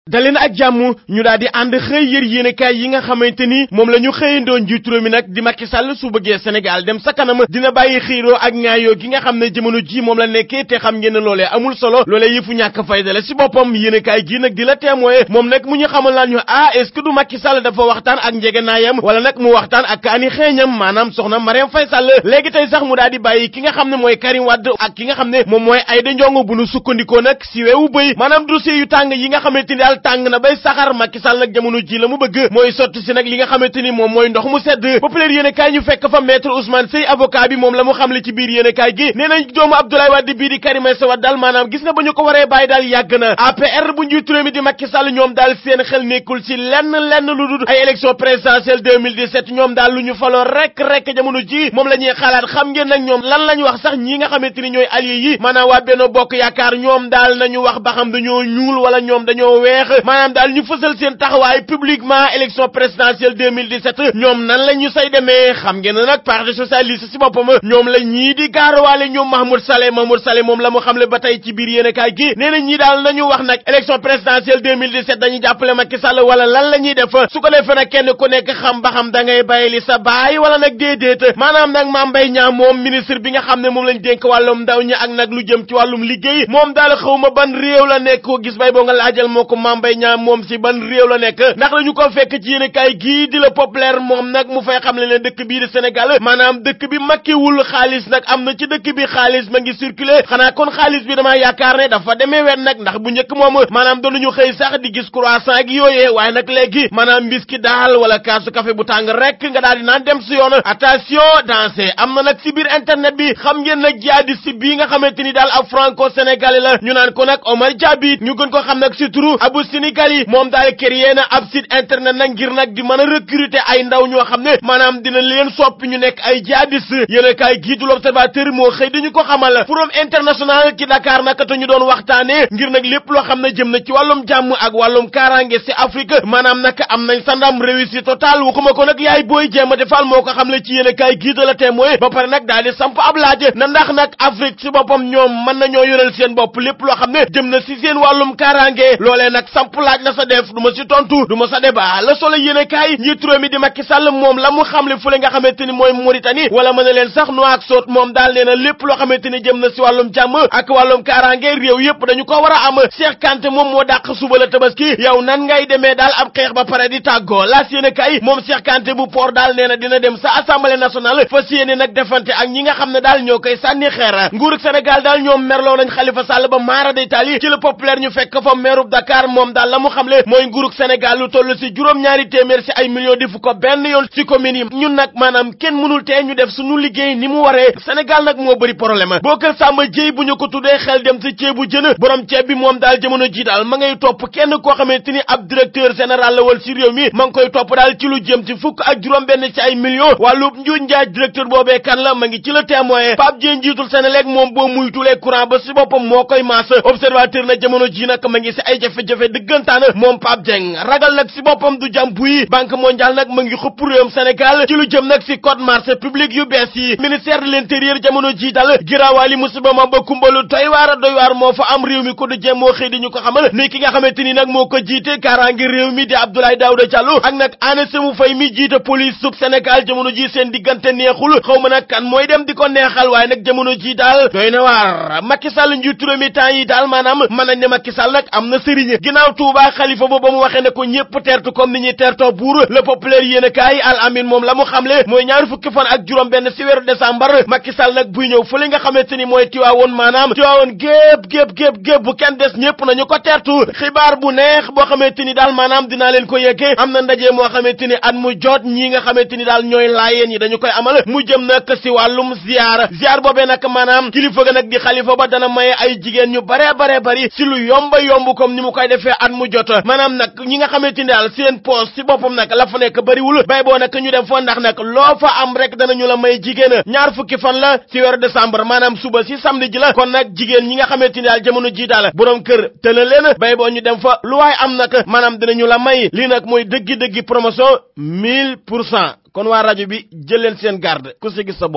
daleen ak jàmm ñu daal di ànd xëy yër yéenekaay yi nga xamante ni moom la ñu xëyandoo njiitu réew mi nag di Macky Sall su bëggee Sénégal dem sa kanam dina bàyyi xiiroo ak ñaayoo gi nga xam ne jamono ji moom la nekkee te xam ngeen ne loolee amul solo loolee yëfu ñàkk fayda la si boppam yéenekaay gi nag di la témoin moom nag mu ñu xamal laan ñu ah est-ce que du Macky Sall dafa waxtaan ak njegenaayam wala nag mu waxtaan ak kaani xeeñam maanaam soxna Marième Faye Sall léegi tey sax mu daal di bàyyi ki nga xam ne mooy Karim Wade ak ki nga xam ne moom mooy Aïda Ndiongue bu nu sukkandikoo nag si weewu bëy maanaam dossier yu tàng yi nga xamante ni daal tàng na bay saxar Macky Sall nag jamono ji la mu bëgg mooy sotti si nag li nga xamante ni moom mooy ndox mu sedd populaire yéen kaay ñu fekk fa maître Ousmane Seye avocat bi moom la mu xamle ci biir yéen kaay gi nee nañ doomu Abdoulaye Wade bii di Karim Meïssa Wade daal maanaam gis nga ba ñu ko waree bàyyi daal yàgg na APR bu njiitu réew mi di Macky Sall ñoom daal seen xel nekkul ci lenn lenn lu dul ay élection présidentielle 2017 ñoom daal lu ñu faloo rek rek jamono ji moom la ñuy xalaat xam ngeen nag ñoom lan lañ wax sax ñi nga xamante ni ñooy allié yi maanaam waa Benno Bokk Yaakaar ñoom daal nañu wax ba xam dañoo ñuul wala ñoom dañoo weex maanaam daal ñu fësal seen taxawaay publiquement élection présidentielle 2017 ñoom nan la ñu say demee xam ngeen ne nag parti socialiste si boppam ñoom la ñii di gaaruwaale ñoom Mahmoud Saleh Mahmoud Saleh moom la mu xamle ba tey ci biir yéenekaay gi nee na ñii daal nañu wax nag élection présidentielle 2017 dañuy jàppale Macky Sall wala lan la ñuy def su ko defee nag kenn ku nekk xam ba xam da ngay bàyyi li sa baay wala nag déedéet maanaam nag Mame Mbaye Niang moom ministre bi nga xam ne moom lañ dénk wàllum ndaw ñi ak nag lu jëm ci wàllum liggéey moom daal xawma ban réew la nekk ko gis bay boo nga laajal moo ko Mame Mbaye Niang moom si ban réew la nekk ndax dañu ko fekk ci yéenekaay gii di la populaire moom nag mu fay xam le ne dëkk bii di Sénégal maanaam dëkk bi makkiwul xaalis nag am na ci dëkk bi xaalis ma ngi circuler xanaa kon xaalis bi damaa yaakaar ne dafa demee wet nag ndax bu njëkk moom maanaam doonuñu xëy sax di gis croissant ak yooyee waaye nag léegi maanaam mbiski daal wala kaasu café bu tàng rek nga daal di naan dem si yoon attention dansé am na nag si biir internet bi xam ngeen nag jaadi si bii nga xamante ni daal ab franco sénégalais la ñu naan ko nag Omar Diaby ñu gën ko xam nag si turu Abu Sénégal yi moom daal créé na ab site internet nag ngir nag di mën a recruter ay ndaw ñoo xam ne maanaam dina leen soppi ñu nekk ay jihadis yéen kaay gii du l'observateur moo xëy dañu ko xamal forum international ci Dakar nag te ñu doon waxtaanee ngir nag lépp loo xam ne jëm na ci wàllum jàmm ak wàllum kaaraange si Afrique maanaam nag am nañ sandam réussite totale waxuma ko nag yaay booy jéem a defal moo ko xam le ci yéen kaay gii de la témoin ba pare nag daal di samp ab laaj na ndax nag Afrique si boppam ñoom mën nañoo yoral seen bopp lépp loo xam ne jëm na si seen wàllum kaaraange loolee nag samp laaj la sa def du ma si tontu du ma sa débat la solo yéene kaay njiitu réew mi di Macky Sall moom la mu xamle fu le nga xamante ni mooy Mauritanie wala mën na leen sax Nouakchott moom daal nee na lépp loo xamante ni jëm na si wàllum jàmm ak wàllum kaaraange réew yépp dañu ko war a am Cheikh Kanté moom moo dàq suba la tabaski yow nan ngay demee daal ab xeex ba pare di tàggoo laas yéene kaay moom Cheikh Kanté bu port daal nee na dina dem sa assemblée nationale fas yéene nag defante ak ñi nga xam ne daal ñoo koy sànni xeer nguurug Sénégal daal ñoom merloo nañ Khalifa Sall ba maara day taali ci le populaire ñu fekk fa meerub Dakar moom daal la mu xamle mooy nguurug Sénégal lu toll si juróom-ñaari téeméer si ay millions defu ko benn yoon si commune yi ñun nag maanaam kenn mënul tee ñu def suñu liggéey ni mu waree Sénégal nag moo bëri problème boo kër Samba Dieye bu ñu ko tuddee xel dem si ceebu jën borom ceeb bi moom daal jamono ji daal ma ngay topp kenn koo xamante ni ab directeur général la wal si réew mi ma ngi koy topp daal ci lu jëm ci fukk ak juróom benn ci ay millions wàllu njuuj njaaj directeur boobee kan la ma ngi ci le témoin Pape Dieng njiitul Sénélec moom boo muytulee courant ba si boppam moo koy maas observateur na jamono ji nag ma ngi si ay jafe-jafe dëggantaan moom Pape Dieng ragal nag si boppam du jàm buy banque mondiale nag ma ngi xupp réewum Sénégal ci lu jëm nag si code marché public yu bees yi ministère de l'intérieur jamono ji dal giraawaali musiba ma ba kumbalu doy waar a doy waar moo fa am réew mi ko du jëm moo xëy di ñu ko xamal ni ki nga xamante ni nag moo ko jiite kaaraangi réew mi di Abdoulaye Daouda Diallo ak nag Anna Sémou Faye mi jiite police sub Sénégal jamono ji seen diggante neexul xaw ma nag kan mooy dem di ko neexal waaye nag jamono ji daal doy na waar Macky Sall njiitu réew mi temps yi daal maanaam mën nañ ne Macky Sall nag am na sëriñ ginnaaw Touba xalifa ba ba mu waxee ne ko ñëpp teertu comme ni ñuy teertoo buur le populaire yéen a kaay al amin moom la mu xamle mooy ñaari fukki fan ak juróom benn si weeru décembre Macky Sall nag buy ñëw fële nga xamante ni mooy tiwaawoon maanaam tiwaawoon gépp gépp gépp gépp bu kenn des ñëpp nañu ko teertu xibaar bu neex boo xamante ni daal maanaam dinaa leen ko yeggee am na ndaje moo xamante ni at mu jot ñii nga xamante ni daal ñooy laayeen yi dañu koy amal mu jëm nag si wàllum ziar ziar boobee nag maanaam kilifa ga nag di xalifa ba dana maye ay jigéen ñu bare bare bari si lu yomba yomb comme ni mu koy defee at mu jot maanaam nag ñi nga xamante ni daal seen poos si boppam nag la fa nekk bariwul bay boo nag ñu dem fa ndax nag loo fa am rek danañu la may jigéen ñaar fukki fan la si weeru décembre maanaam suba si samedi ji la kon nag jigéen ñi nga xamante ni daal jamono ji daal borom kër tëna leen bay boo ñu dem fa lu waay am nag maanaam dinañu la may lii nag mooy dëggi-dëggi promotion 1000 pour cent kon waa rajo bi jël leen seen garde ku si gis sa bopp